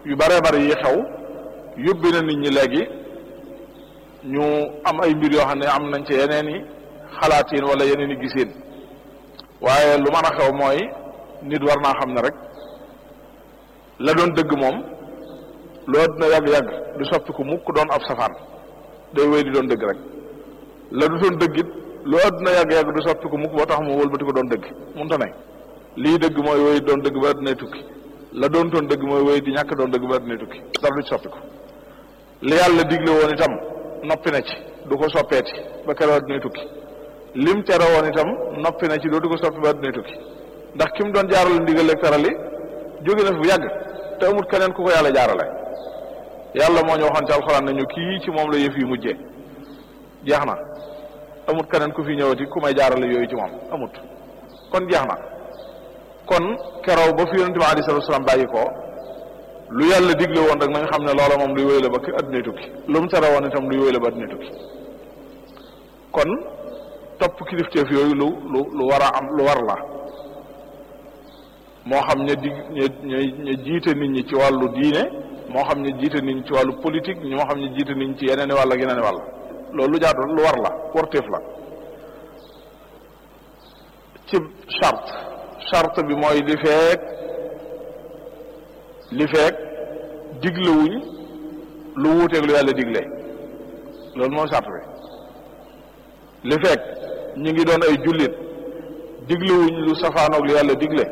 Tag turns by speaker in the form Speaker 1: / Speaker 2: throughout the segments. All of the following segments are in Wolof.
Speaker 1: yu bare bari yi xew yóbbi na nit ñi léegi ñu am ay mbir yoo xam ne am nañ ci yeneen i xalaatiin wala yeneen i giseen waaye lu mën a xew mooy nit war naa xam ne rek la doon dëgg moom loo dina yàgg-yàgg du soppi ko mukk doon ab safaan day wéy di doon dëgg rek la du doon dëgg it loo àdduna yàgg-yàgg du soppi ko mukk boo tax mu wëlbati ko doon dëgg munta ne lii dëgg mooy wéy doon dëgg ba àddunay tukki la doon doon dëgg mooy wéy di ñàkk doon dëgg ba àddunay tukki dara du ci soppi ko li yàlla digle woon itam noppi na ci du ko soppeeti ba keroog àddunay tukki lim tere woon itam noppi na ci dootu ko soppi ba àddunay tukki ndax ki mu doon jaarale ndigal ak tarali jóge na fi bu yàgg te amut keneen ku ko yàlla jaarale yàlla moo ñu waxoon ci alxuraan nañu kii ci moom la yëf yi mujjee jeex na amut keneen ku fi ñëwati ku may jaarale yooyu ci moom amut kon jeex na kon keroog ba fi yonente bi alei salatu salaam bàyyi ko lu yàlla digle woon rek na nga xam ne loola moom luy wéy la ba addunay tukki lu mu tere woon itam luy wéy la ba addunay tukki kon topp kilifteef yooyu lu lu lu war a am lu war la moo xam ña dig ña ña jiite nit ñi ci wàllu diine moo xam ne jiite nit ñi ci wàllu politique moo xam ne jiite nit ñi ci yeneen i wàll ak yeneen i wàll loolu lu jaadu lu war la warteef la ci charte charte bi mooy li feek li feek diglewuñ lu wuuteeg lu yàlla digle loolu mooy charte bi li feek ñu ngi doon ay jullit diglewuñ lu safaanoog lu yàlla digle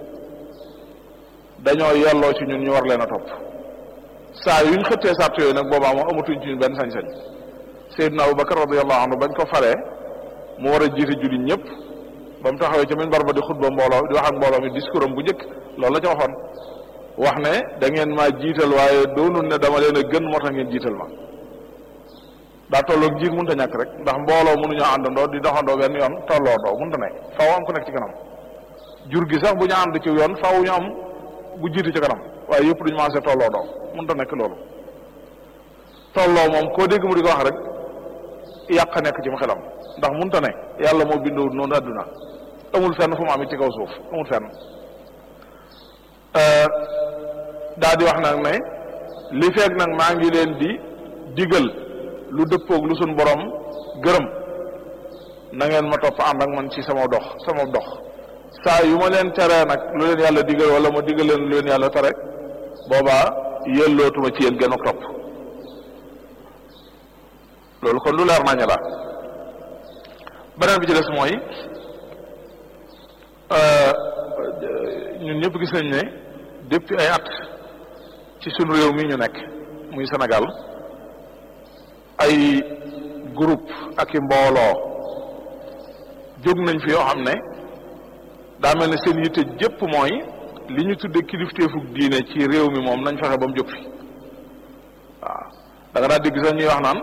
Speaker 1: dañoo yelloo ci ñun ñu war leen a topp saa yuñ xëttee sart yooyu nag boobaa moom amatuñ ci ñun benn sañ-sañ Seydina Abubakar radiyallahu anhu bañ ko falee mu war a jiite jullit ñëpp ba mu taxawee ca minbar ba di xutba mbooloo di wax ak mbooloo mi discours am bu njëkk loolu la ca waxoon wax ne da ngeen maa jiital waaye doonul ne dama leen a gën moo tax ngeen jiital ma daa tolloog jiit mënut a ñàkk rek ndax mbooloo mënuñoo àndandoo di doxandoo benn yoon tolloo doo mënut a ne faaw am ku nekk ci kanam jur gi sax bu ñu ànd ci yoon faaw ñu am bu jiitu ci kanam waaye yëpp duñu maase tolloo doo mënut a nekk loolu tolloo moom koo dégg mu di ko wax rek yàq nekk ci mu xelam ndax munta ne yàlla moo bindoo noonu àdduna amul fenn fu mu am it ci kaw suuf amul fenn daa di wax nag ne li feeg nag maa ngi leen di digal lu dëppoog lu suñ borom gërëm na ngeen ma topp ànd ak man ci sama dox sama dox saa yu ma leen teree nag lu leen yàlla digal wala ma digal leen lu leen yàlla tere boobaa yellootuma ci yéen gën a topp loolu kon lu leer nañu la beneen bi ci des mooy ñun ñëpp gis nañ ne depuis ay at ci sunu réew mi ñu nekk muy Sénégal ay groupe ak i mbooloo jóg nañ fi yoo xam ne daa mel ne seen yitte jëpp mooy li ñu tudde kilifteefug diine ci réew mi moom nañ fexe ba mu jóg fi waaw da nga daa dégg sax ñuy wax naan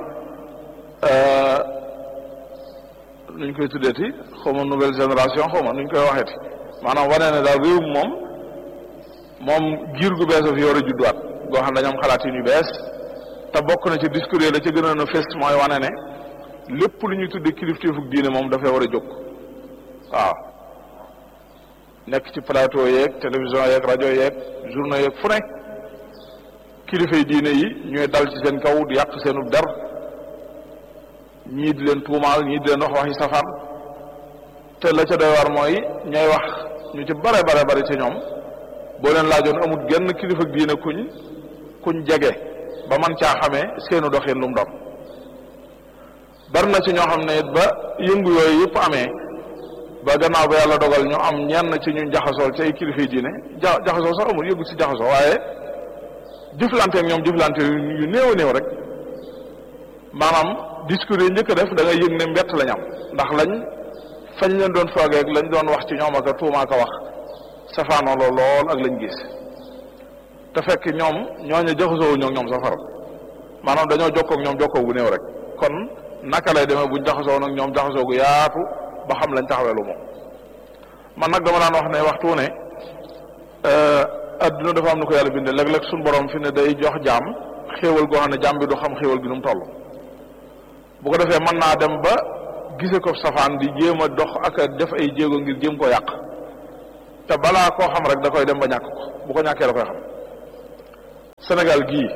Speaker 1: nuñ koy tuddeeti xaw ma nouvelle génération xaw ma nuñ koy waxeeti maanaam wane ne daal réew moom moom giir gu bees a fi war a judduwaat goo xam ne dañoo am xalaat yu bees te bokk na ci discours yi la ca gënoon a fes mooy wane ne lépp lu ñuy tudde kilifteefug diine moom dafay war a jóg waaw nekk ci plateau yeeg télévision yeeg rajo yeeg journaux yeeg fu ne kilifay diine yi ñooy dal ci seen kaw di yàq seenu der ñii di leen tuumaal ñii di leen wax waxi safaan te la ca doy war mooy ñooy wax ñu ci bare bare bare ci ñoom boo leen laajoon amul genn kilifa ak diine kuñ kuñ jege ba man caa xamee seenu doxin lu mu doon bari na ci ñoo xam ne ba yëngu yooyu yëpp amee ba gannaaw ba yàlla dogal ñu am ñenn ci ñu jaxasool ci ay kilifa yi diine ja jaxasoo sax amul yëngu ci jaxasoo waaye jëflante ak ñoom jëflante yu néew a néew rek maanaam discours yi njëkk a def da ngay yëg ne mbett lañ am ndax lañ fañ leen doon foogee ak lañ doon wax ci ñoom ak a tuuma ak a wax safaanoo la lool ak lañ gis te fekk ñoom ñooñu jaxasoo ñoo ñoom safara maanaam dañoo jokkoo ak ñoom jokkoo gu néew rek kon naka lay demee buñ jaxasoo nag ñoom jaxasoo gu yaatu ba xam lañ taxawee lu moom man nag dama daan wax ne waxtu ne adduna dafa am na ko yàlla bindee léeg-léeg suñu borom fi ne day jox jaam xéewal goo xam ne jaam bi du xam xéewal gi nu mu toll bu ko defee mën naa dem ba gise ko safaan di jéem a dox ak a def ay jéego ngir jéem ko yàq te balaa koo xam rek da koy dem ba ñàkk ko bu ko ñàkkee da koy xam Sénégal gii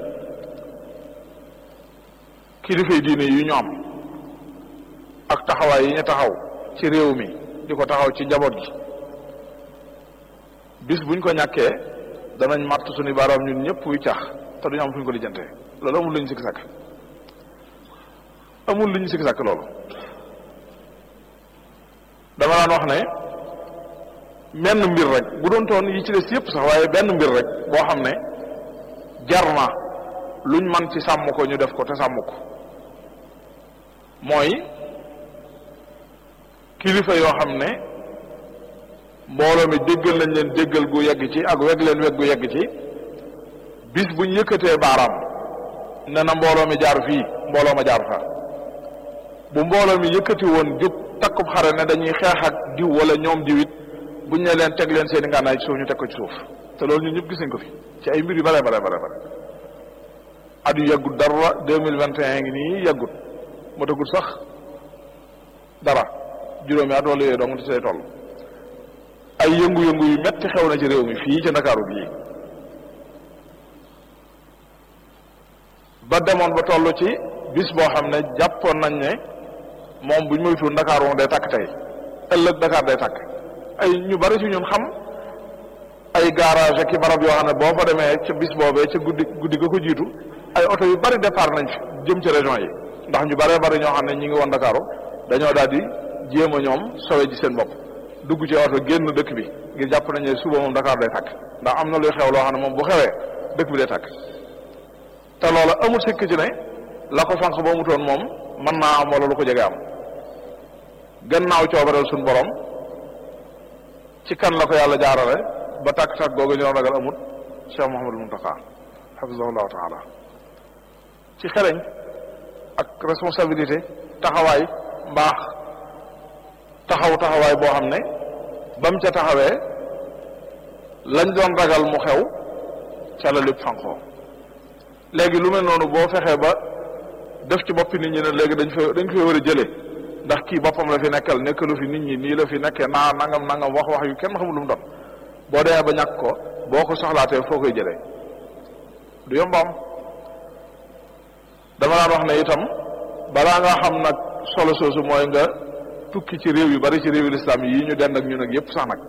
Speaker 1: kilifay diine yu ñu am ak taxawaay yi ñu taxaw ci réew mi di ko taxaw ci njaboot gi bis buñ ko ñàkkee danañ màtt suñu baaraam ñun ñëpp wuy cax te duñu am fuñ ko lijjante loolu amul lu ñu sikki sàkk amul lu ñu sikki sàkk loolu dama daan wax ne menn mbir rek bu doon toon yi ci des yëpp sax waaye benn mbir rek boo xam ne jar na luñ man ci sàmm ko ñu def ko te sàmm ko mooy kilifa yoo xam ne mbooloo mi déggal nañ leen déggal gu yegg ci ak weg leen weg gu yegg ci bis buñ yëkkatee baaraam ne na mbooloo mi jaar fii mbooloo ma jaar fa bu mbooloo mi yëkkati woon jóg takkub xare ne dañuy xeex ak diw wala ñoom diwit buñ ne leen teg leen seen i ngànnaay ci suuf ñu teg ko ci suuf te loolu ñun ñëpp gis nañ ko fi ci ay mbir yu bare bare bare bare at yu yàggut dara deux mille vingt et un ngi nii yàggut moo tagut sax dara juróomi at wala yooyu dong ci say toll ay yëngu-yëngu yu metti xew na ci réew mi fii ci ndakaaru bii ba demoon ba toll ci bis boo xam ne jàppoon nañ ne moom buñ moytuwul ndakaaru moom day takk tey ëllëg Dakar day takk ay ñu bari ci ñun xam ay garage ki barab yoo xam ne boo fa demee ca bis boobee ca guddi guddi ga ko jiitu ay oto yu bari départ nañ fi jëm ci région yi ndax ñu baree bari ñoo xam ne ñi ngi woon Ndakaaru dañoo daal di jéem a ñoom sowe ji seen bopp dugg ci oto génn dëkk bi ngir jàpp nañ ne suba moom Dakar day tàkk ndax am na luy xew loo xam ne moom bu xewee dëkk bi day tàkk te loola amul sikk ci ne la ko fànq ba mutoon moom mën naa am wala lu ko jege am gannaaw coobareel suñ borom ci kan la ko yàlla jaarale ba tàkk-tàkk googu ñu doon ragal amut Cheikh Mouhamadul Muntaqa xafisahullahu taala ci xereñ ak responsabilité taxawaay mbaax taxaw taxawaay boo xam ne ba mu ca taxawee lañ doon ragal mu xew ca la lépp fanqoo léegi lu mel noonu boo fexee ba def ci boppi nit ñi ne léegi dañ fa dañ koy war a jëlee ndax kii boppam la fi nekkal nekkalu fi nit ñi nii la fi nekkee naa nangam nangam wax wax yu kenn xamul lu mu doon boo demee ba ñàkk ko boo ko soxlaatee foo koy jëlee du yombaam dama daan wax ne itam balaa nga xam nag solo soosu mooy nga tukki ci réew yu bari ci réewu lislaam yi ñu dend ak ñun ak yépp sax nag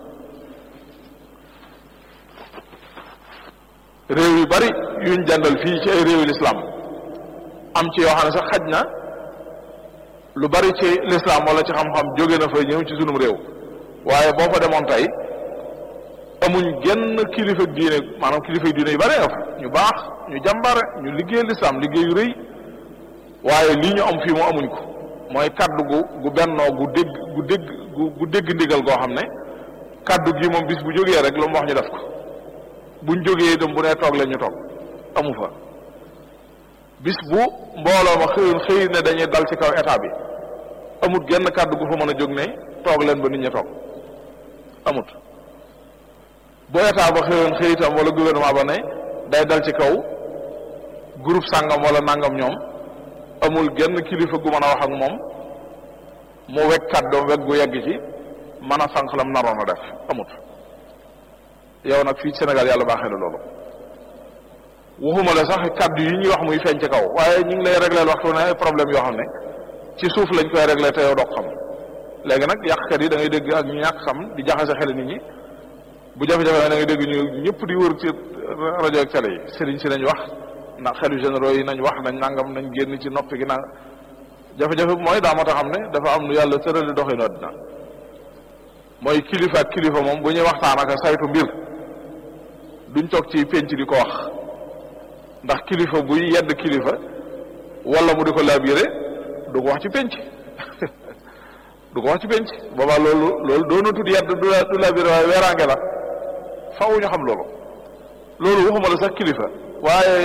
Speaker 1: réew yu bari yuñ dendal fii ci ay réewu lislaam am ci yoo xam ne sax xaj na lu bari ci lislaam wala ci xam-xam jóge na fa ñëw ci sunum réew waaye boo fa demoon tey amuñ genn kilifa diine maanaam kilifa diine yu bari nga fa ñu baax ñu jàmbare ñu liggéey lislaam liggéey yu rëy waaye lii ñu am fii mu amuñ ko mooy kaddu gu gu bennoo gu dégg gu dégg gu gu dégg ndigal goo xam ne kaddu gi moom bis bu jógee rek lu mu wax ñu def ko buñ jógee dem bu nee toog leen ñu toog amu fa bis bu mbooloo ma xëyoon xëy ne dañuy dal ci kaw état bi amut genn kaddu gu fa mën a jóg ne toog leen ba nit ñi toog amut bu état ba xëyoon xëy itam wala gouvernement ba ne day dal ci kaw groupe sàngam wala nangam ñoom amul genn kilifa gu mën a wax ak moom mu wegg kàddoom wegg gu yegg ci mën a sànq lam naroon a def amut yow nag fii Sénégal yàlla baaxee la loolu waxuma la sax kàddu yi ñuy wax muy feeñ ci kaw waaye ñu ngi lay réglé waxtu ne ay problème yoo xam ne ci suuf lañ koy réglé te yow doo xam léegi nag yàqkat yi da ngay dégg ak ñu ñàkk xam di jaxase xel nit ñi bu jafe-jafe da ngay dégg ñu ñëpp di wër ci rajo ak télé yi sëriñ si nañ wax ndax xelu généraux yi nañ wax nañ nangam nañ génn ci noppi gi nang jafe-jafe bi mooy daa moo tax xam ne dafa am lu yàlla tërali doxinu àddina mooy kilifa ak kilifa moom bu ñuy waxtaan ak saytu mbir duñ toog ci penc di ko wax ndax kilifa buy yedd kilifa wala mu di ko labiré du ko wax ci penc du ko wax ci penc boobaa loolu loolu doona tudd yedd du du labiré waaye weeraange la faw ñu xam loolu loolu waxuma la sax kilifa waaye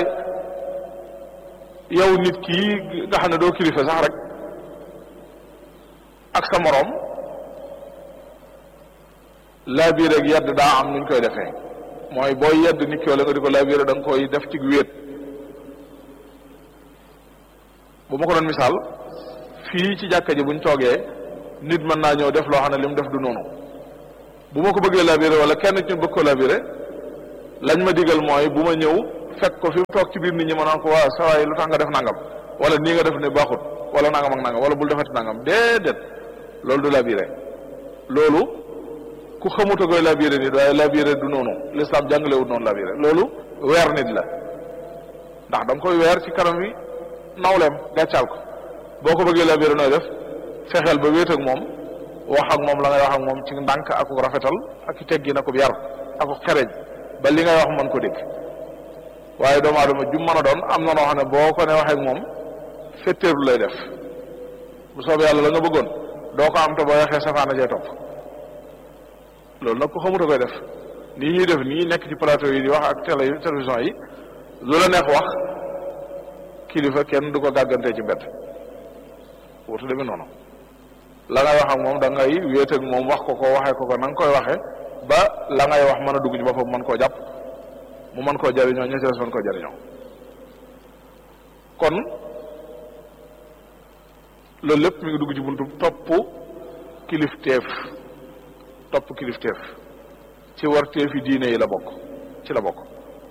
Speaker 1: yow nit kii nga xam ne doo kilifa sax rek ak sa moroom labiré ak yedd daa am nuñ koy defee mooy booy yedd nit ki wala nga di ko labiré da nga koy def ci wéet bu ma ko doon misaal fii ci jàkka ji buñ toogee nit mën naa ñëw def loo xam ne li mu def du noonu bu ma ko bëggee labiré wala kenn ci ñu bëgg ko labiré lañ ma digal mooy bu ma ñëw fekk ko fi mu toog ci biir nit ñi ma naan ko waa sawaay lu tax nga def nangam wala nii nga def ne baaxut wala nangam ak nangam wala bul defati nangam déedéet loolu du labiré loolu ku xamut a koy labiré nit waaye labiré du noonu l'islam jàngalewut noonu labiré loolu weer nit la ndax da nga koy weer ci kanam wi nawleem gàccaal ko boo ko bëggee labiré nooy def fexeel ba wéet ak moom wax ak moom la ngay wax ak moom ci ndànk ak rafetal ak teggi na ko yar ak xereñ ba li ngay wax mën ko dégg waaye doomu aadama jum mën a doon am na noo xam ne boo ko ne waxee ak moom fetteerlu lay def bu soobee yàlla la nga bëggoon doo ko am te boo waxee safaana jee topp loolu nag ko xamut a koy def nii ñuy def nii nekk ci plateau yi di wax ak télé télévision yi lu la neex wax kilifa kenn du ko gàggantee ci mbedd wutu demee noonu la ngay wax ak moom da ngay wéet ak moom wax ko ko waxee ko ko na nga koy waxee ba la ngay wax mën a dugg ci boppam mën koo jàpp mu mën koo jariñoo ña ci des mën koo jariñoo kon loolu lépp mi ngi dugg ci buntu topp kilifteef topp kilifteef ci warteefi diine yi la bokk ci la bokk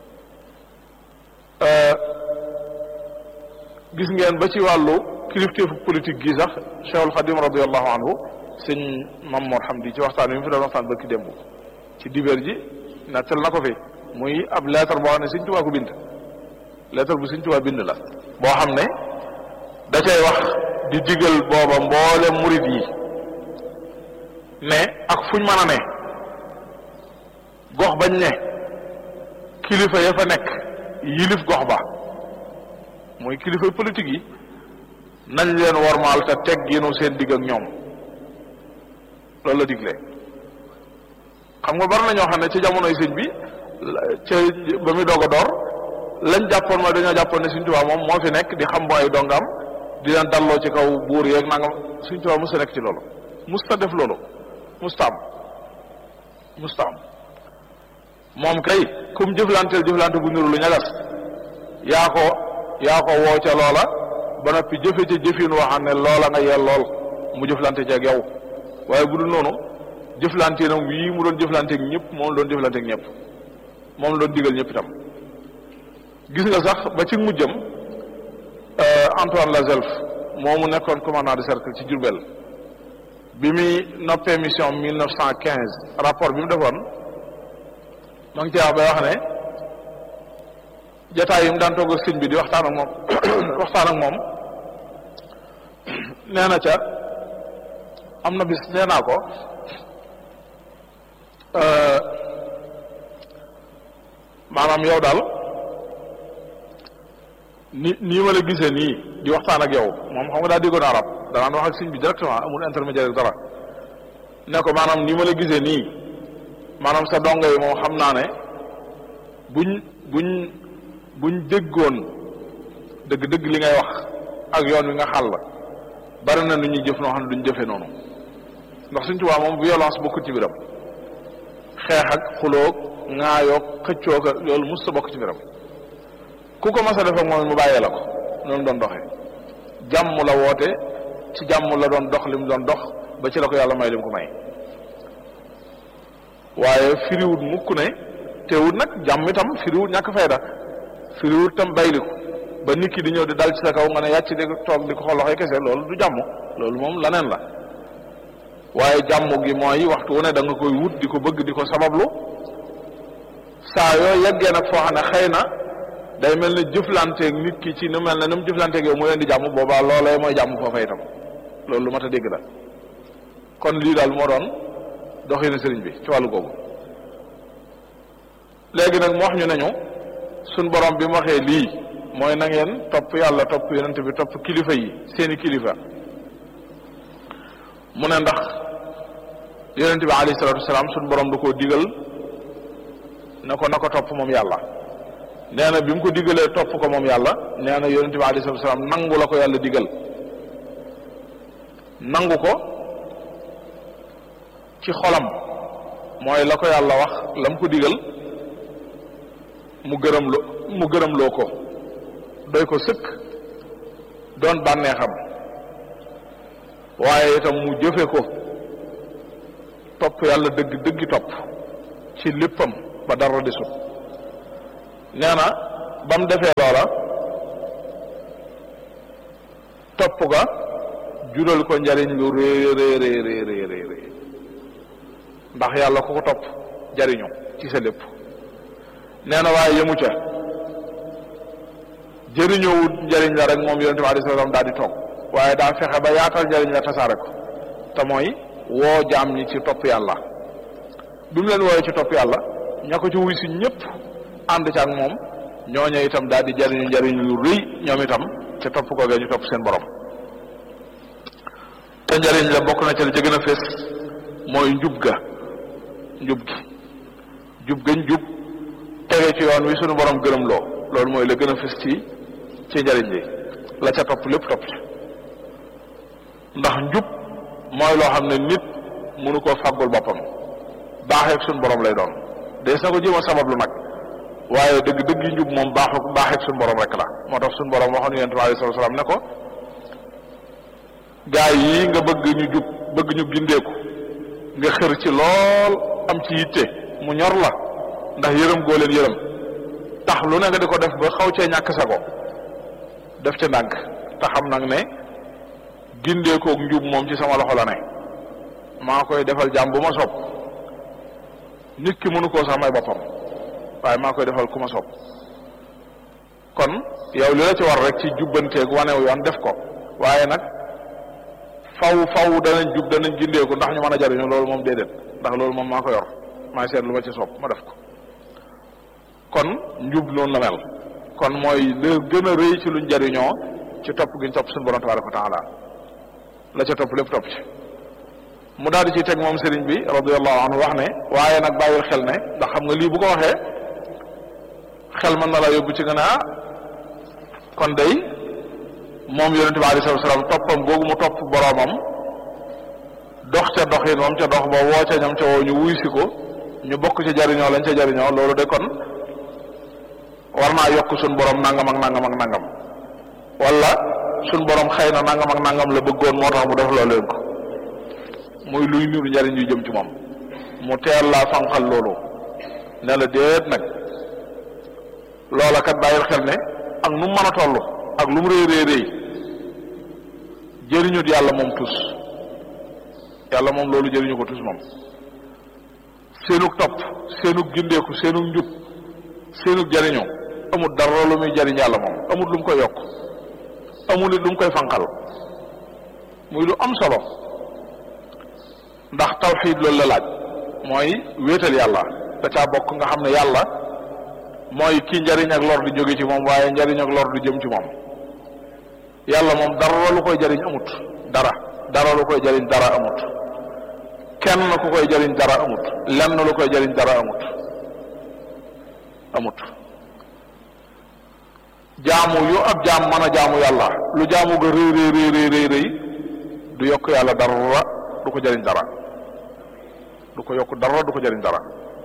Speaker 1: gis ngeen ba ci wàllu kilifteefu politique gi sax Cheikhul Xadim radiallahu anhu sëñ Mamoor Hamdi ci waxtaan wi mu fi doon waxtaan ba ki démb ci dibeer ji nettal na ko fi muy ab lettre boo xam ne Sëñ Tuubaa ko bind lettre bu Sëñ Tuubaa bind la boo xam ne da cay wax di digal booba mboole murit yi ne ak fuñ mën a ne gox bañ ne kilifa ya fa nekk yilif gox ba muy kilifa politique yi nañ leen wormaal te tegginu seen digg ak ñoom loolu la digle xam nga bari na ñoo xam ne ci jamonoy sëñ bi ca ba muy doog a door lañ jàppoon mooy dañoo jàppoon ne Sëñ Tuubaa moom moo fi nekk di xam bu ay dongam di leen dalloo ci kaw buur yeeg nangam Sëñ Tuubaa musta nekk ci loolu musta def loolu musta am musta am moom kay kum jëflanteel jëflante bu niru lu ñagas yaa ko yaa ko woo ca loola ba noppi jëfe ca jëfin waxam ne loola nga yel lool mu jëflante ci ak yow waaye bu dul noonu jëflante nag yii mu doon jëflanteeg ñëpp moom la doon jëflanteeg ñëpp moom la doon digal ñëpp itam gis nga sax ba ci mujjam Antoine Lazelf moomu nekkoon commandant de cercle ci Diourbel bi muy noppee mission mille neuf cent quinze rapport bi mu defoon ma ngi ci wax bay wax ne jataay yi mu daan toog ak sëñ bi di waxtaan ak moom waxtaan ak moom nee na ca am na bis nee naa ko maanaam yow daal ni nii ma la gisee nii di waxtaan ak yow moom xam nga daa déggoon arab danaan wax ak sëñ bi directement amul intermédiaire dara ne ko maanaam nii ma la gisee nii maanaam sa dongo yi moom xam naa ne buñ buñ buñ déggoon dëgg-dëgg li ngay wax ak yoon wi nga xàll bari na nu ñuy jëf noo xam ne duñ jëfee noonu ndax suñ tubaab moom violence bokkut ci biram xeex ak xuloog ŋaayoog xëccoog loolu mos sa bokk ci biram ku ko mas a def ak moom mu bàyyee la ko noonu doon doxee jàmm la woote ci jàmm la doon dox li mu doon dox ba ci la ko yàlla may li mu ko may waaye firiwut mukk ne teewut nag jàmm itam firiwut ñàkk fayda firiwut tam bayliku ba nit ki di ñëw di dal ci sa kaw nga ne yàcc di toog di ko xool loxoy kese loolu du jàmm loolu moom laneen la waaye jàmm gi mooy waxtu wu ne da nga koy wut di ko bëgg di ko sabablu saa yoo yeggee nag foo xam ne xëy na day mel ne jëflanteeg nit ki ci nu mel ne nu mu jëflanteeg yow mu leen di jàmm boobaa loolee mooy jàmm foofa itam loolu lu mat a dégg la kon lii daal moo doon doxinu sëriñ bi ci wàllu googu léegi nag mu wax ñu nañu suñ borom bi mu waxee lii mooy na ngeen topp yàlla topp yonent bi topp kilifa yi seeni kilifa mu ne ndax yonent bi alayhi salaatu wasalaam suñ borom da koo digal na ko na ko topp moom yàlla nee na bi mu ko digalee topp ko moom yàlla nee na yonent bi alayhi salaatu wasalaam nangu la ko yàlla digal nangu ko ci xolam mooy la ko yàlla wax la mu ko digal mu gërëm lo mu gërëm loo ko doy ko sëkk doon bànneexam waaye itam mu jëfe ko topp yàlla dëgg dëggi topp ci léppam ba dara desut nee na ba mu defee loola topp ga jural ko njariñ lu rëy rëy rëy rëy rëy rëy ndax yàlla ku ko topp jariñu ci sa lépp nee na waaye yëmu ca jëriñoowut njariñ la rek moom yonente bi alayhi salaam daal di toog waaye daa fexe ba yaatal njariñ la tasaare ko te mooy woo jaam ñi ci topp yàlla bi mu leen wooyee ci topp yàlla ña ko ci wuy si ñëpp ànd ci ak moom ñooñu itam daal di jariñu njariñ lu rëy ñoom itam te topp ko ñu topp seen borom te njariñ la bokk na ci la ca gën a fés mooy njub ga njub gi jub gañ jub tege ci yoon wi suñu borom gërëm loo loolu mooy la gën a fés ci ci njariñ li la ca topp lépp topp ci ndax njub mooy loo xam ne nit mënu koo fàggul boppam baaxeeg suñu borom lay doon des na ko jéem a sabablu nag waaye dëgg dëgg njub moom baaxu baaxeeg suñu borom rek la moo tax suñu borom waxoon yonent bi alayhi salaatu salaam ne ko gaa yi nga bëgg ñu jub bëgg ñu gindeeku nga xër ci lool am ci yitte mu ñor la ndax yërëm goo leen yërëm tax lu ne nga di ko def ba xaw cee ñàkk sa ko def ca ndànk te xam nag ne gindeekook njub moom ci sama loxo la ne maa koy defal jàmm bu ma sopp nit ki mënu koo sax may boppam waaye maa koy defal ku ma sopp kon yow li la ci war rek ci jubbanteeg wanew yoon def ko waaye nag faw faw danañ jub danañ gindeeku ndax ñu mën a jariñu loolu moom déedéet ndax loolu moom maa ko yor maa seet lu ma ci sopp ma def ko kon njub noonu la mel kon mooy li gën a rëy ci luñ jariñoo ci topp gi ñu topp suñu borom tabaraka wa taala la ca topp lépp topp ci mu daal di ci teg moom sëriñ bi radiallahu anhu wax ne waaye nag bàyyil xel ne ndax xam nga lii bu ko waxee xel mën na la yóbbu ci nga ne ah kon day moom yonente bi alayhi salaam toppam googu mu topp boroomam dox ca doxin moom ca dox ba woo ca ñam ca woo ñu wuy si ko ñu bokk ci jariñoo lañ ca jariñoo loolu de kon war naa yokk suñ borom nangam ak nangam ak nangam wala suñ borom xëy na nangam ak nangam la bëggoon moo tax mu def loolu leen ko muy luy niru njariñ yu jëm ci moom mu teel laa fanqal loolu ne la déet nag loola kat bàyyil xel ne ak nu mu mën a toll ak lu mu rëy rëy rëy jëriñut yàlla moom tus yàlla moom loolu jëriñu ko tus moom seenug topp seenug gindeeku seenug njub seenug jëriñu amul dara lu muy jëriñ yàlla moom amul lu mu koy yokk amul it lu mu koy fanqal muy lu am solo ndax tawxiid loolu la laaj mooy wéetal yàlla da caa bokk nga xam ne yàlla mooy kii njariñ ak lor di jóge ci moom waaye njariñ ak lor di jëm ci moom yàlla moom dara lu koy jariñ amut dara dara lu koy jariñ dara amut kenn ku koy jariñ dara amut lenn lu koy jariñ dara amut amut jaamu yu ab jaam mën a jaamu yàlla lu jaamu ga rëy rëy rëy rëy rëy du yokk yàlla dara du ko jariñ dara du ko yokk dara du ko jariñ dara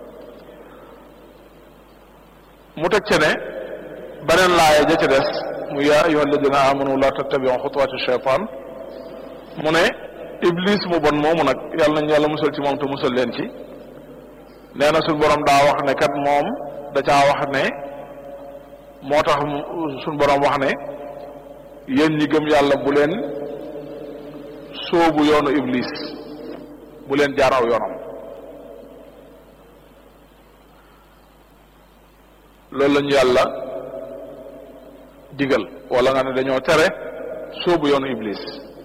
Speaker 1: mu teg ce ne beneen laaya ja ca des mu yaa ayuha alladina amanu la tattabiu xutuwaati cheytaan mu ne iblis mu bon moomu nag yàlla nañu yàlla musal ci moom te musal leen ci nee na suñ borom daa wax ne kat moom da caa wax ne moo tax suñ borom wax ne yéen ñi gëm yàlla bu leen sóobu yoonu iblis bu leen jaar aw yoonam loolu la ñu yàlla digal wala nga ne dañoo tere sóobu yoonu iblis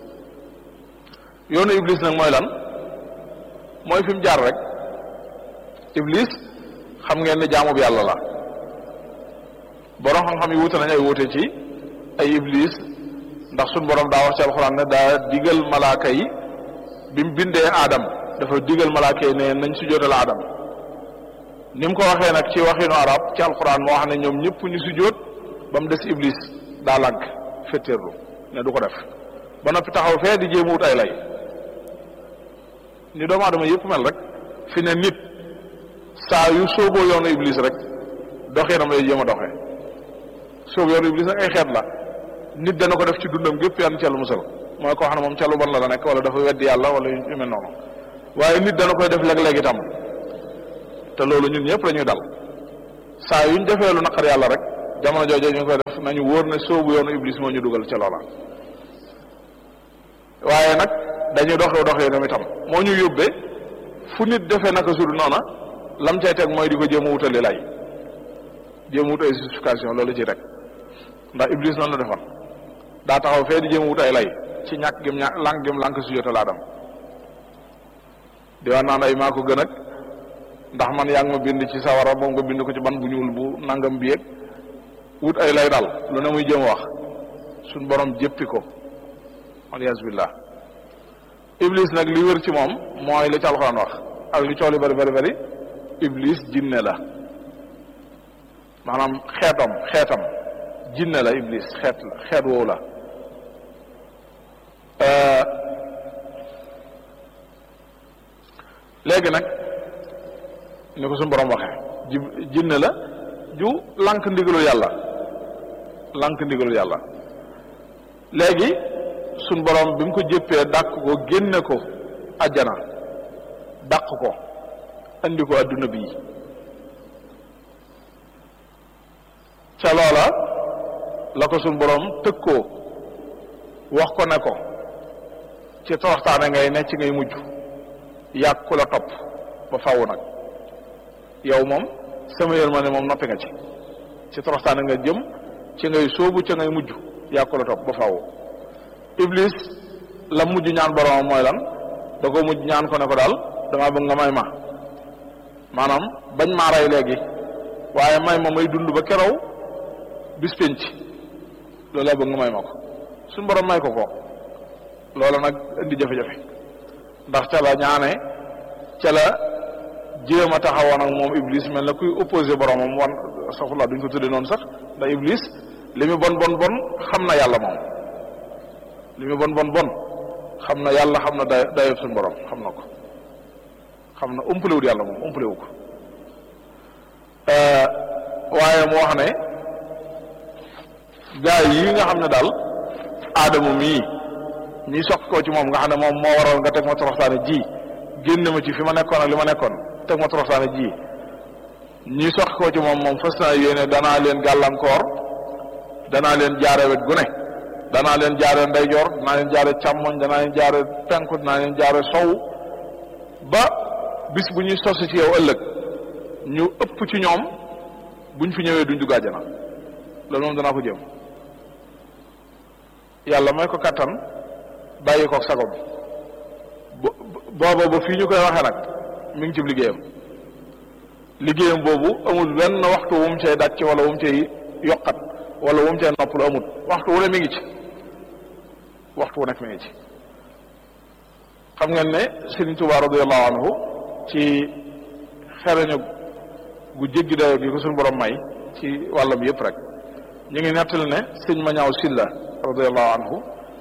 Speaker 1: yoonu iblis nag mooy lan mooy fi mu jaar rek iblis xam ngeen ne jaamu bi yàlla la borom xam-xam yi wuute nañ ay wuute ci ay iblis ndax suñ borom daa wax ci alxuraan ne daa digal malaaka yi bi mu bindee aadam dafa digal malaaka yi ne nañ si jootal aadam ni mu ko waxee nag ci waxinu arab ci alxuraan moo wax ne ñoom ñëpp ñu si jóot ba mu des iblis daa lànk fetteerlu ne du ko def ba noppi taxaw fee di jéem wut ay lay ni doomu aadama yëpp mel rek fi ne nit saa yu sooboo yoonu iblis rek doxinam lay jéem a doxee soobu yoonu iblis nag ay xeet la nit dana ko def ci dundam gépp yan ca lu musal mooy koo xam ne moom ca lu bon la la nekk wala dafa weddi yàlla wala yu mel noonu waaye nit dana koy def léeg-léeg itam te loolu ñun ñëpp la ñuy dal saa yuñ defee lu naqar yàlla rek jamono jooju ñu koy def nañu wóor ne soobu yoonu iblis moo ñu dugal ca loola waaye nag dañuy doxee doxee ñoom itam moo ñu yóbbee fu nit defee naka sudu noona lam cay teg mooy di ko jéem a wutali lay jéem a wut ay justification loolu ci rek ndax iblis noonu la defoon daa taxaw fee di jéem a wut ay lay ci ñàkk gim ñàkk lànk gim lànk su jota laa dem di wax naan ay maa ko gën ak ndax man yaa ngi ma bind ci sawara moom nga bind ko ci ban bu ñuul bu nangam bi yëg wut ay lay daal lu ne muy jéem a wax suñ borom jéppi ko alias billah iblis nag li wër ci moom mooy li ci alxuraan wax ak li cooli bari bari bari iblis jinne la maanaam xeetam xeetam jinne la iblis xeet la xeet woowu la léegi nag ni ko suñu borom waxee ji jinne la ju lànk ndigalul yàlla lànk ndigalul yàlla léegi suñ borom bi mu ko jëppee dàq ko génne ko ajjana dàq ko andi ko adduna bii ca loola la ko suñ borom tëkkoo wax ko ne ko ci toroxtaane ngay ne ci ngay mujj yàgg ku la topp ba faw nag yow moom sama yërmande moom noppi nga ci ci toroxtaane nga jëm ci ngay sóobu ca ngay mujj yàgg ku la topp ba faw iblis la mujj ñaan boromam mooy lan da ko mujj ñaan ko ne ko daal damaa bëgg nga may ma maanaam bañ maa rey léegi waaye may ma may dund ba kerow bis penc loolu laa bëgg nga may ma ko suñu borom may ko ko loola nag indi jafe-jafe ndax ca la ñaane ca la jéem a taxawoon ak moom iblis mel na kuy opposé boromam wan saxula duñ ko tudde noonu sax ndax iblis li mu bon bon bon xam na yàlla moom li mu bon bon bon xam na yàlla xam na day dayob suñu borom xam na ko xam na umpalewut yàlla moom umpalewu ko waaye mu wax ne gaa yi nga xam ne daal aadama mii ñi soq ko ci moom nga xam ne moom moo waral nga teg ma toroxtaane ji génn ma ci fi ma nekkoon ak li ma nekkoon teg ma toroxtaane ji ñi soq ko ci moom moom fas naa yéene danaa leen gàllankoor danaa leen jaare wet gu ne danaa leen jaare ndeyjoor danaa leen jaare càmmoñ danaa leen jaare penku danaa leen jaare sow ba bis bu ñuy sos ci yow ëllëg ñu ëpp ci ñoom buñ fi ñëwee duñ dugg àjjana loolu moom danaa ko jëm yàlla may ko kattan bàyyi koog sagom booba ba fii ñu koy waxee nag mi ngi ci liggéeyam liggéeyam boobu amul benn waxtu wu mu cay dàcc wala wu mu cay yokkat wala wu mu cay noppalu amul waxtu wu ne mi ngi ci waxtu wu nekk mi ngi ci xam ngeen ne Sëriñ Tuubaa radiyallahu anhu ci xereñu gu jéggi dayo gi ko suñu borom may ci wàllam yëpp rek ñu ngi nettali ne sëñ ma ñaaw silla radiyallahu anhu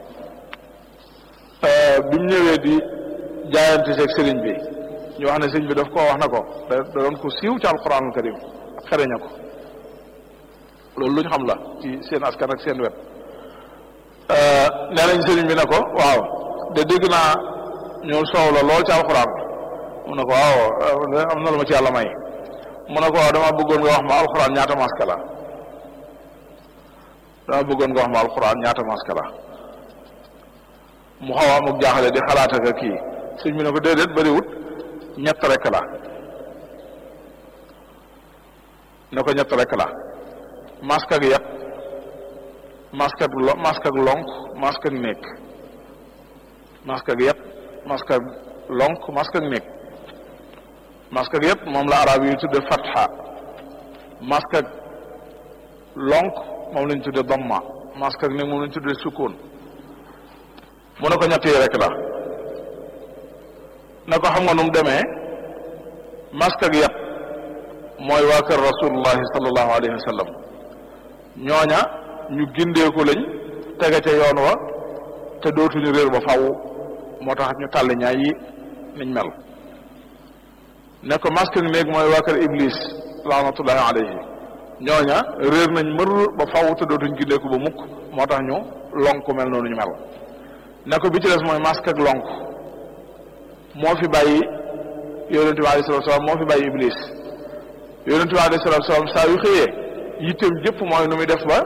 Speaker 1: bi mu ñëwee di jaayante seeg sëriñ bi ñu wax ne sëriñ bi daf koo wax na ko da doon ko siiw ci alquranul karim xereña ko loolu lu ñu xam la ci seen askan ak seen wet nee nañ sëriñ bi ne ko waaw de dégg naa ñoo soow la lool ci alquran mu ne ko waaw am na lu ma ci yàlla may mu ne ko waaw dama bëggoon nga wax ma alquran ñaata maska la dama bëggoon nga wax ma alquran ñaata maska la mu xaw a amuk jaaxale di xalaat ak kii sëñ bi ne ko déedéet bëriwut ñett rek la ne ko ñett rek la masque ak yat masque ak lo masque ak lonk masque ak néeg masque ak yat masque ak lonk masque ak néeg masque ak yat moom la arab yi tudde fatha masque ak lonk moom lañ tudde damma masque ak néeg moom lañ tudde sukkoon mu ne ko ñett yi rek la ne ko xam nga nu mu demee masque ak yat mooy waa kër rasulullahi sallallahu alayhi wa sallam ñooña ñu gindeeku lañ tege ca yoon wa te dootuñu réer ba faw moo tax ñu tàll ñaay yi niñ mel ne ko masque ak néeg mooy waa kër iblis laanatullahi alayhi ñooña réer nañ mër ba faw te dootuñ gindeeku ba mukk moo tax ñu lonk mel noonu ñu mel ne ko bi ci des mooy masque ak lonk moo fi bàyyi yonente bi alayhi salatu salaam moo fi bàyyi iblis yonente bi alayhi salatu salaam saa yu xëyee yitteem jëpp mooy nu muy def ba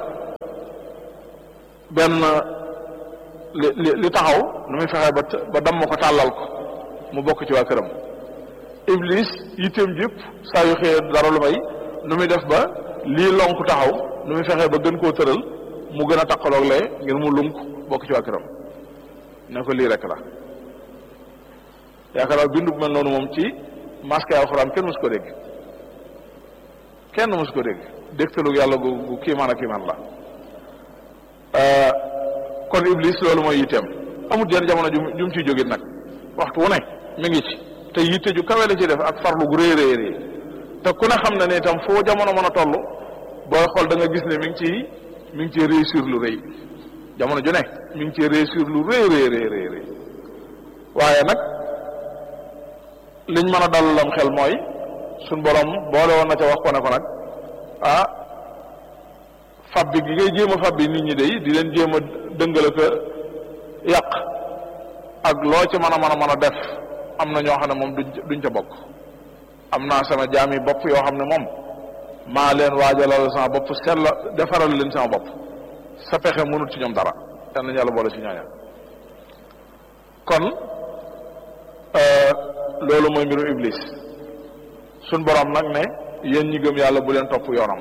Speaker 1: benn li li li taxaw nu muy fexe ba ba damm ko tàllal ko mu bokk ci waa këram iblis yitteem jëpp saa yu xëyee dara lu may nu muy def ba lii lonk taxaw nu muy fexe ba gën koo tëral mu gën a taqaloog lee ngir mu lunk bokk ci waa këram ne ko lii rek la yaakaar naa bindu bu mel noonu moom ci masque alxuraan kenn mësu ko dégg kenn mësu ko dégg dégtalug yàlla gu gu kiimaan ak kiimaan la kon iblis loolu mooy yitteem amul jenn jamono ju jum ciy jógit nag waxtu wu ne mi ngi ci te yitte ju kawe la ci def ak farlu gu rëy rëy rëy te ku ne xam ne ne itam foo jamono mën a toll booy xool da nga gis ne mi ngi ciy mi ngi ciy réussir lu rëy jamono ju ne mi ngi ciy réussir lu rëy rëy rëy rëy rëy waaye nag liñ mën a dalalam xel mooy suñ borom boole woon na ca wax ko ne ko nag ah fabbi gi ngay jéem a fabbi nit ñi day di leen jéem a dëngale ko yàq ak loo ci mën a mën a mën a def am na ñoo xam ne moom duñ duñ ca bokk am naa sama jaami bopp yoo xam ne moom maa leen waajalal sama bopp sell defaral leen sama bopp sa pexe mënut ci ñoom dara yal nañu yàlla boole ci ñooña kon loolu mooy mbirum iblis suñ borom nag ne yéen ñi gëm yàlla bu leen topp yoonam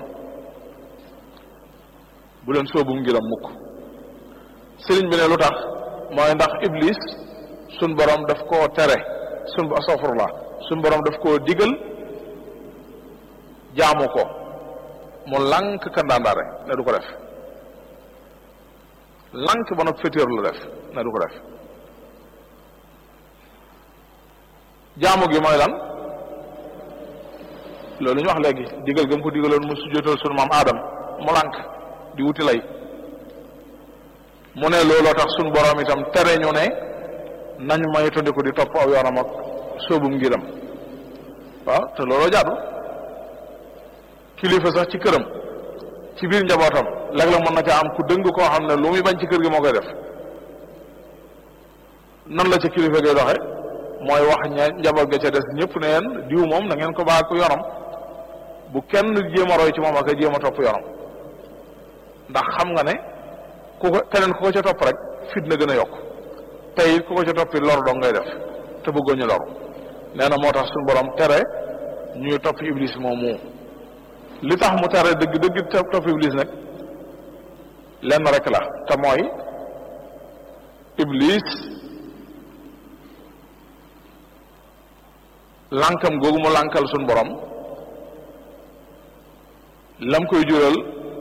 Speaker 1: bu leen sóobu ngiram mukk sëriñ bi ne lu tax mooy ndax iblis suñ borom daf koo tere suñ astafurlah suñ borom daf koo digal jaamu ko mu lànk kandaandaare ne du ko def lànk ba nag fétéer la def ne du ko def jaamu gi mooy lan loolu ñu wax léegi digal gëm ko digaloon mu sujjóotal sunu maam Adam mu lànk di wuti lay mu ne looloo tax sunu borom itam tere ñu ne nañ moytandiku di topp aw yoonam ak sóobum ngiram waaw te looloo jaadu kilifa sax ci këram ci biir njabootam léeg-léeg mën na caa am ku dëng koo xam ne lu muy bañ ci kër gi moo koy def nan la ca kilifa gay doxe mooy wax ña njaboot ga ca des ñëpp ne leen diw moom na ngeen ko baax ku yoram bu kenn jéem a roy ci moom ak a jéem a topp yoram ndax xam nga ne ku ko keneen ku ko ca topp rek fit na gën a yokk te it ku ko ca toppi lor dong ngay def te bëggoo ñu loru nee na moo tax suñu borom tere ñuy topp iblis moomu li tax mu tere dëgg dëgg topp iblis nag lenn rek la te mooy iblis lànkam googu mu lànkal suñ borom lam koy jural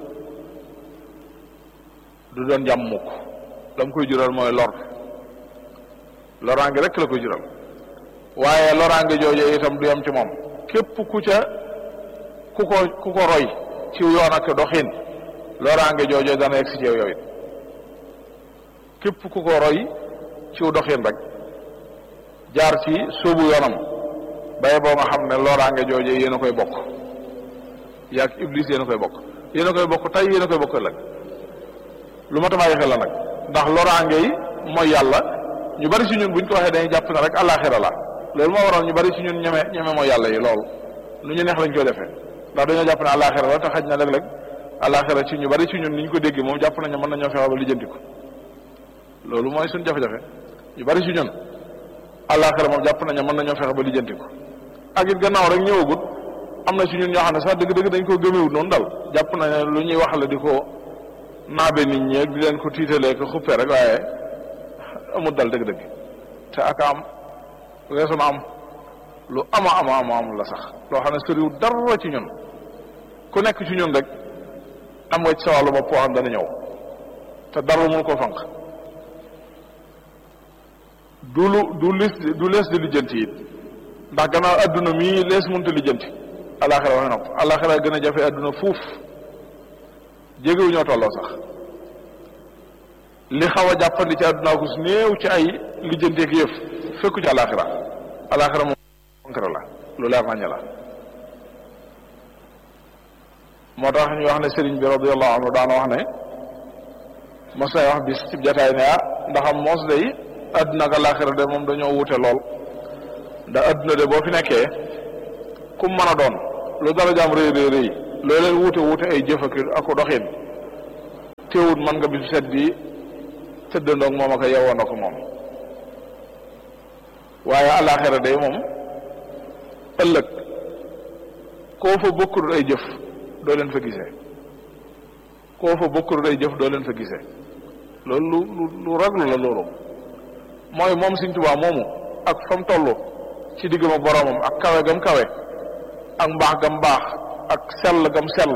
Speaker 1: du doon jàmm mukk lam koy jural mooy lor loraange rek la koy jural waaye loraange jooje itam du yem ci moom képp ku ca ku ko ku ko roy ci yoon ak doxin loraange jooje dana yegg si ci yow it képp ku ko roy ci doxin rek jaar ci sóobu yoonam baye boo nga xam ne loraange jooje yéen a koy bokk yaag iblis yéen a koy bokk yéen a koy bokk tey yéen a koy bokk ëllëg lu ma tabaay xel la nag ndax loraange yi mooy yàlla ñu bari si ñun buñ ko waxee dañuy jàpp ne rek àllaaxira la loolu moo waral ñu bari si ñun ñeme ñeme mooy yàlla yi loolu lu ñu neex lañ koy defee ndax dañoo jàpp ne àllaaxira la te xaj na léeg-léeg àllaaxira ci ñu bari si ñun ni ñu ko déggee moom jàpp nañu mën nañoo fexe ba lijjanti ko loolu mooy suñ jafe-jafe ñu bari si ñun àllaaxira moom jàpp nañu mën nañoo fexe ba lijjanti ko ak it gannaaw rek ñëwagut am na si ñun ñoo xam ne sax dëgg-dëgg dañ ko gëmewut noonu dal jàpp na ne lu ñuy wax la di ko naabe nit ñi ak di leen ko tiitalee ko xuppee rek waaye amul dal dëgg-dëgg te ak am weesu na am lu ama ama ama am la sax loo xam ne sëriw dara ci ñun ku nekk ci ñun rek am nga ci sa wàllu bopp xam dana ñëw te dara mënu ko fanq du lu du lis du lees di lijjanti it ndax gannaaw adduna mii lees mënta lijjanti alaxira waxee nopp alaxira gën a jafe adduna fuuf jégewu ñoo tolloo sax li xaw a jàppandi ci adduna ko su néew ci ay lijjanteeg yëf fekku ci alaxira alaxira moom concret la lu leer nañu la moo tax ñu wax ne sëriñ bi radiallahu anhu daana wax ne mos nay wax bis ci jataay ne ah ndaxam moos day adduna ak alaxira de moom dañoo wute lool ndax adduna de boo fi nekkee kum mën a doon lu dara jaam rëy rëy rëy loolee wuute wuute ay jëf ak ak doxin teewut mën nga bisu set bi tëddandoog moom ak yewoon ak moom waaye àllaaxira day moom ëllëg koo fa bokkul ay jëf doo leen fa gisee koo fa bokkul ay jëf doo leen fa gisee loolu lu lu raglu la loolu mooy moom Sëñ Tuubaa moomu ak fa mu toll ci diggam ak boroomam ak kawe gam kawe ak mbaax gam baax ak sell gam sell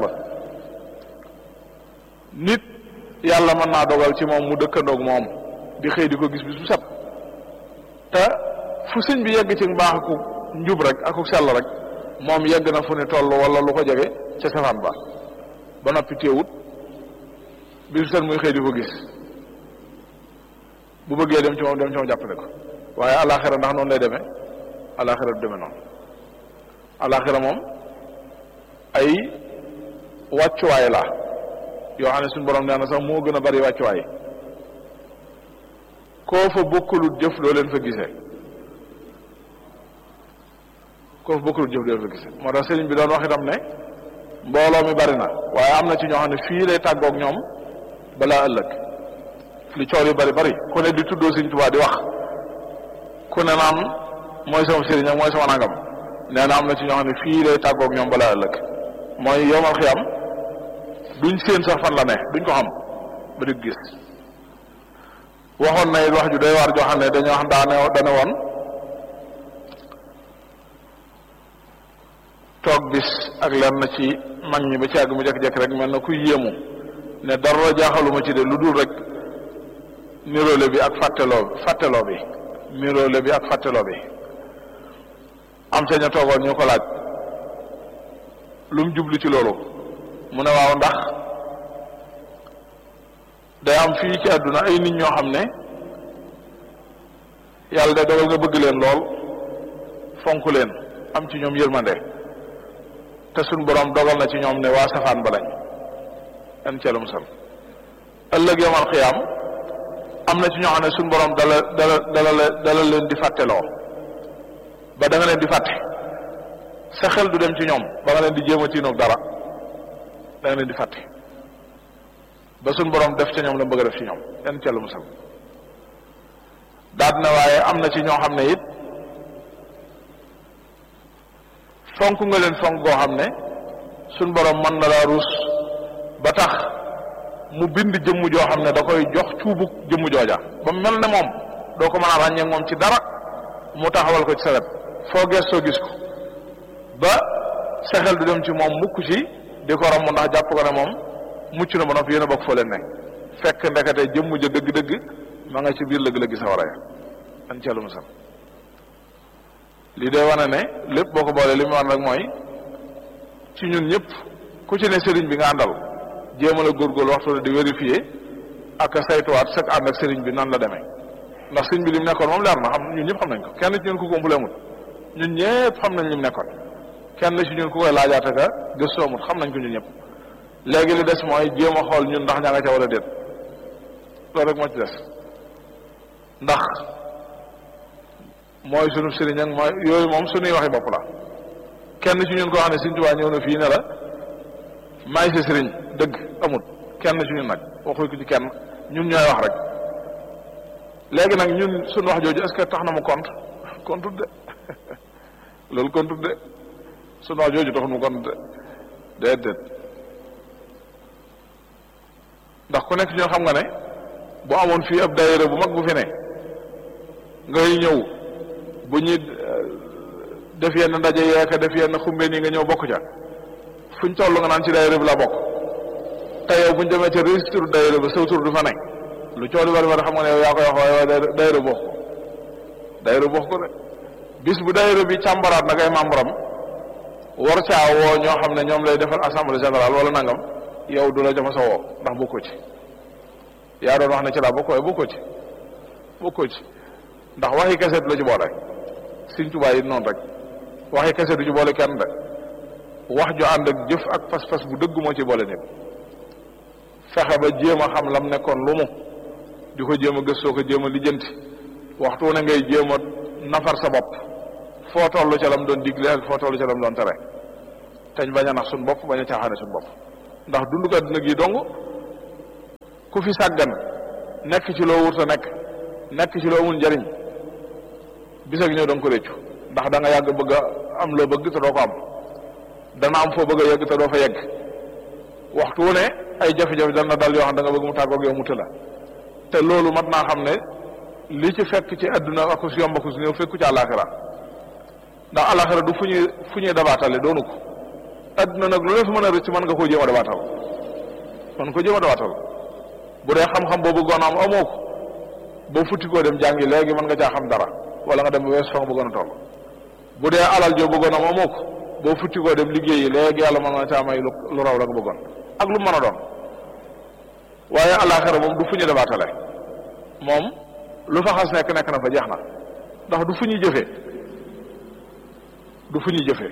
Speaker 1: nit yàlla mën naa dogal ci moom mu dëkkandoog moom di xëy di ko gis bis bu set te fu sëñ bi yegg ci mbaax aku njub rek aku sell rek moom yegg na fu ne toll wala lu ko jege ca safaan ba ba noppi téewut bis bu set muy xëy di ko gis bu bëggee dem ci moom dem ci moom jàppale ko waaye alaxira ndax noonu lay demee alaxira du demee noonu alaxira moom ay wàccuwaay la yoo xam ne suñu borom nee na sax moo gën a bari wàccuwaay koo fa bokkulut jëf doo leen fa gisee koo fa bokkulut jëf doo leen fa gisee moo tax sëriñ bi doon wax itam ne mbooloo mi bari na waaye am na ci ñoo xam ne fii lay tàggoog ñoom balaa ëllëg li coor yi bari bari ku ne di tuddoo Sëriñ Tuubaa di wax ku ne naan mooy sama sëriñ ak mooy sama nangam nee na am na ci ñoo xam ne fii lay tàggoog ñoom balaa ëllëg mooy yomal xiyam duñ séen sax fan la ne duñ ko xam ba di gis waxoon na it wax ju doy waar joo xam ne dañoo xam daane dane woon toog bis ak lenn ci mag ñi ba ci àgg mu jekk-jekk rek mel na kuy yéemu ne dara jaaxaluma ci de lu dul rek niroole bi ak fàtteloo fàtteloo bi niroole bi ak fàtteloo bi am sa ña toogoon ñu ko laaj lu mu jublu ci loolu mu ne waaw ndax day am fii ci àdduna ay nit ñoo xam ne yàlla day dogal nga bëgg leen lool fonk leen am ci ñoom yërmande te suñ borom dogal na ci ñoom ne waa safaan ba lañ an ceelu musal ëllëg yamal xiyaam am na ci ñoo xam ne suñ borom dala dala dala dala leen di fàtteloo ba da nga leen di fàtte sa xel du dem ci ñoom ba nga leen di jéem a tiinoog dara da nga leen di fàtte ba suñ borom def ca ñoom la bëgg a def ci ñoom yan ceelu musal daal na waaye am na ci ñoo xam ne it fonk nga leen fonk goo xam ne suñ borom mën na laa ruus ba tax mu bind jëmm joo xam ne da koy jox cuubu jëmm jooja ba mel ne moom doo ko mën a ràññee moom ci dara mu taxawal ko ci sa wet foo gestoo gis ko ba sa xel du dem ci moom mukk ci di ko ram ndax jàpp ko ne moom mucc na ba noppi yéen a bokk foo leen ne fekk ndekete jëmm ja dëgg-dëgg ma nga ci biir lëg-lëggi sawara ya an ceelu musal lii day wane ne lépp boo ko boolee li mu wan rek mooy ci ñun ñëpp ku ci ne sëriñ bi nga àndal jéemal a góorgóorlu waxtu ne di vérifier ak a saytuwaat sag ànd ak sëriñ bi nan la demee ndax sëriñ bi li mu nekkoon moom leer na xam ñun ñëpp xam nañ ko kenn ci ñun ku ko amul ñun ñëpp xam nañ li mu nekkoon kenn ci ñun ku koy laajaate ka gëstoo amul xam nañ ko ñun ñëpp léegi li des mooy jéem a xool ñun ndax ña nga ca wala déet loolu rek moo ci des ndax mooy sunu sëriñ ak mooy yooyu moom sunuy waxi bopp la kenn ci ñun koo xam ne Sëriñ Tuubaa ñëw na fii ne la maay sa sëriñ dëgg amut kenn ci ñun nag waxuñ ko ci kenn ñun ñooy wax rek léegi nag ñun suñu wax jooju est-ce que tax na mu compte compte de loolu compte de suñu wax jooju taxul mu compte de déedéet ndax ku nekk ci ñun xam nga ne bu amoon fii ab daayira bu mag bu fi ne ngay ñëw bu ñuy def yenn ndaje yeeka def yenn xumbeen yi nga ñëw bokk ca fuñ toll nga naan ci daayira bi la bokk te yow buñ demee ca registre daayira ba saw tur du fa ne lu coow li bari bari xam nga ne yow yaa koy wax waaye waaye daayira bokk ko daayira bokk ko de bis bu daayira bi càmbaraat nag ay membre am war caa woo ñoo xam ne ñoom lay defal assemblée générale wala nangam yow du la jama sa woo ndax bokkoo ci yaa doon wax ne ci laa bokk waaye bokkoo ci bokkoo ci ndax waxi kese du la ci boole Sëriñ Tuubaa yi noonu rek waxi kese du ci boole kenn de wax ju ànd ak jëf ak pas-pas bu dëgg moo ci boole nit fexe ba jéem a xam lam nekkoon lu mu di ko jéem a gëstoo ko jéem a lijjanti waxtu ne ngay jéem a nafar sa bopp foo toll ca lam doon digle ak foo toll ca lam doon tere teñ bañ a nax suñ bopp bañ a caaxaane suñ bopp ndax dund ko adduna gi dong ku fi sàggan nekk ci loo wurta nekk nekk ci loo amul njariñ bis ak ñëw da nga ko réccu ndax da nga yàgg bëgg a am loo bëgg te doo ko am dana am foo bëgg a yegg te doo fa yegg waxtu wu ne ay jafe-jafe dana dal yoo xam da nga bëgg mu tàggoog yow mu tëla te loolu mat naa xam ne li ci fekk ci adduna ak si yomb ak si ñëw fekku ci àllaaxira ndax àllaaxira du fu ñuy fu ñuy dabaatale doonu ko adduna nag lu ne fi mën a rëcc mën nga koo jéem a dabaatal mën ko jéem a dabaatal bu dee xam-xam boo bëggoon am amoo ko boo futti koo dem jàngi léegi mën nga caa xam dara wala nga dem ba wees fa nga bëggoon a toll bu dee alal joo bëggoon am amoo ko boo futti koo dem liggéeyi léegi yàlla mën na caa may lu raw la nga bëggoon ak lu mën a doon waaye àllaaxira moom du fu ñu dabaatale moom lu fa xas nekk nekk na fa jeex na ndax du fu ñuy jëfee du fu ñuy jëfee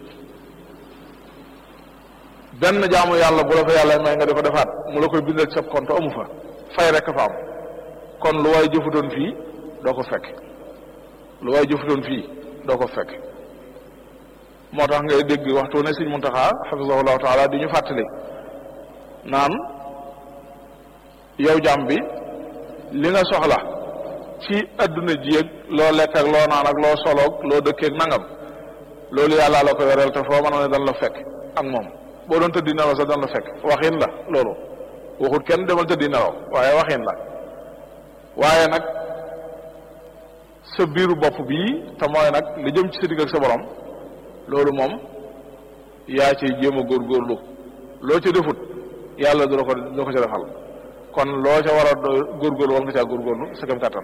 Speaker 1: benn jaamu yàlla bu la fa yàlla may nga di ko defaat mu la koy bindal ci sa compte amu fa fay rek fa am kon lu waay jëfutoon fii doo ko fekk lu waay jëfutoon fii doo ko fekk moo tax ngay dégg waxtu ne Sëñ Muntaxa xafisahullahu taala di ñu fàttali naan yow jàmm bi li nga soxla ci adduna ji ak loo lekk ak loo naan ak loo soloog loo dëkkeeg nangam loolu yàlla la ko yoreel te foo mën a ne dan la fekk ak moom boo doon tëddi nelaw sax dan la fekk waxin la loolu waxut kenn demal tëddi nelaw waaye waxin la waaye nag sa biiru bopp bii te mooy nag li jëm ci sa digg ak sa borom loolu moom yaa ci jéem a góorgóorlu loo ca defut yàlla du la ko du la ko ca defal kon loo ca war a góorgóorlu war nga caa góorgóorlu sa kem kàttan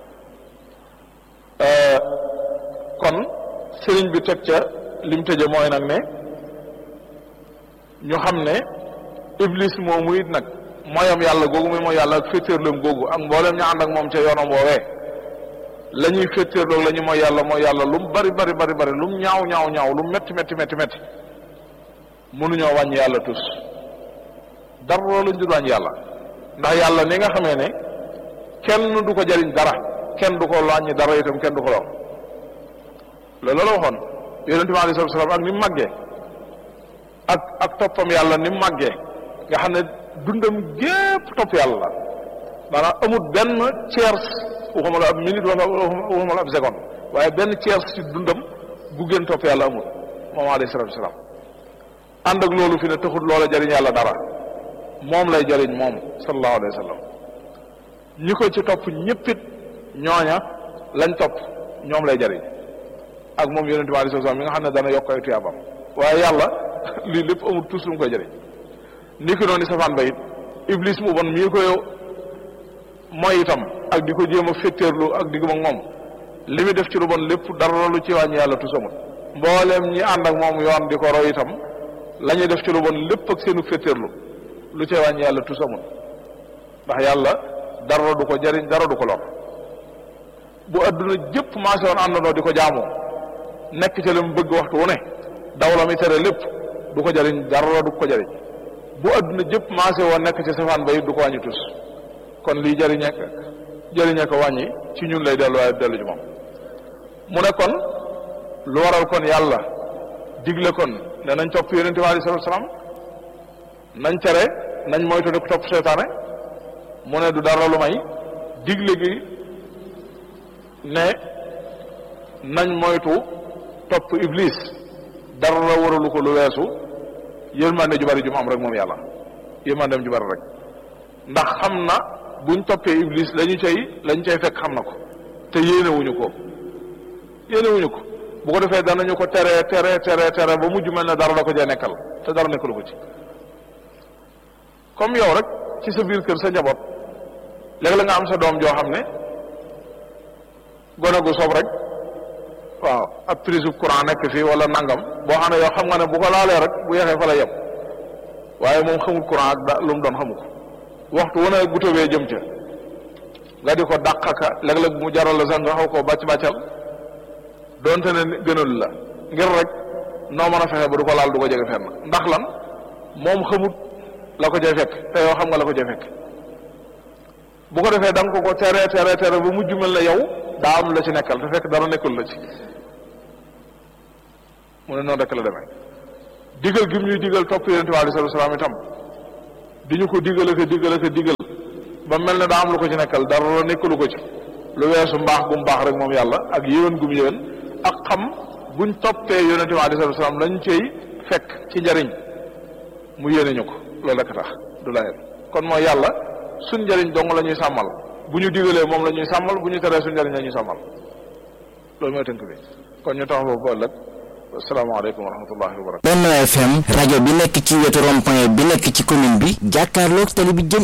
Speaker 1: kon sëriñ bi teg ca lim tëje mooy nag ne ñu xam ne iblis moomu it nag mooyam yàlla googu muy mooy yàlla ak féetéerloom googu ak mboolem ñu ànd ak moom ca yoonam woowee la ñuy féetéerloog la ñu mooy yàlla mooy yàlla lu mu bari bari bari bari lu mu ñaaw ñaaw ñaaw lu mu metti metti metti metti mënuñoo wàññi yàlla tus dara lañ dul wàññi yàlla ndax yàlla ni nga xamee ne kenn du ko jariñ dara kenn du ko wàññi dara itam kenn du ko lor loolu la waxoon yonente bi alayhi salaam ak ni mu màggee ak ak toppam yàlla ni mu màggee nga xam ne dundam gépp topp yàlla la maanaam amut benn tiers waxuma la ab minute wala waxuma la ab seconde waaye benn tiers ci dundam gu gën topp yàlla amul moom alayhi salaatu wasalaam ànd ak loolu fi ne taxut loola jariñ yàlla dara moom lay jariñ moom sallallahu alayhi wa sallam ñi ko ci topp ñëppit ñooña lañ topp ñoom lay jariñ ak moom yonente bi alayhi salaam mi nga xam ne dana yokk ay tuyaabam waaye yàlla lii lépp amul tous lu mu koy jëriñ ni ki noonu safaan ba it iblis mu bon mii koy mooy itam ak di ko jéem a féttéerlu ak digg ak moom li muy def ci lu bon lépp dara lu ci wàññi yàlla tus amul mbooleem ñi ànd ak moom yoon di ko roy itam la ñuy def ci lu bon lépp ak seenu féttéerlu lu ci wàññi yàlla tus amul ndax yàlla dara du ko jëriñ dara du ko lor bu adduna jëpp maase woon àndandoo di ko jaamoo nekk ca la mu bëgg waxtu wu ne daw la mi tere lépp du ko jariñ dara du ko jariñ bu adduna jëpp maase woon nekk ci safaan ba it du ko wàññi tus kon lii jëriñe jëriñe ko wàññi ci ñun lay dellu waaye dellu ci moom mu ne kon lu waral kon yàlla digle kon ne nañ topp yonente bi alei salatu salaam nañ tere nañ moytu ne ko topp seytaane mu ne du dara lu may digle gi ne nañ moytu topp iblis dara la waralu ko lu weesu yërmande ju bari ju mu am rek moom yàlla yërmandeem ju bari rek ndax xam na buñ toppee iblis lañu cay lañ cay fekk xam na ko te yéenewuñu ko yéenewuñu ko bu ko defee danañu ko tere tere tere tere ba mujj mel ne dara la ko jee nekkal te dara nekkalu ko ci comme yow rek ci sa biir kër sa njaboot léegi la nga am sa doom joo xam ne gone gu soob rek waaw ab prise courant nekk fii wala nangam boo xam ne yow xam nga ne bu ko laalee rek bu yeexee fa la yem waaye moom xamul courant ak da lu mu doon xamu ko waxtu wu ne bu tawee jëm ca nga di ko dàq ka léeg-léeg mu jaral la sax nga xaw koo bàcc bàccal donte ne gënal la ngir rek noo mën a fexe ba du ko laal du ko jege fenn ndax lan moom xamut la ko jay fekk te yow xam nga la ko jay fekk bu ko defee da nga ko ko tere tere tere ba mujj mel ne yow daa am la ci nekkal te fekk dara nekkul la ci mu ne noonu rek la demee digal gi ñuy digal topp yonente bi alayhi salaam itam di ñu ko digal ak digal ak digal ba mel ne daa am lu ko ci nekkal dara nekkalu ko ci lu weesu mbaax gum baax rek moom yàlla ak yéwén gum yéwén ak xam buñ toppee yonente bi alayhi salaam lañ cay fekk ci njariñ mu yéene ñu ko loolu rek tax du layel kon mooy yàlla suñ njariñ dong la ñuy sàmmal bu ñu digalee moom la ñuy sàmmal bu ñu teree suñ njariñ la ñuy sàmmal loolu mooy tënk bi kon ñu tax boobu ba ëllëg asalaamaaleykum wa rahmatullahi wa barakatu
Speaker 2: Benno FM rajo bi nekk ci wetu rond-point bi nekk ci commune bi jàkkaarloog tali bi jëm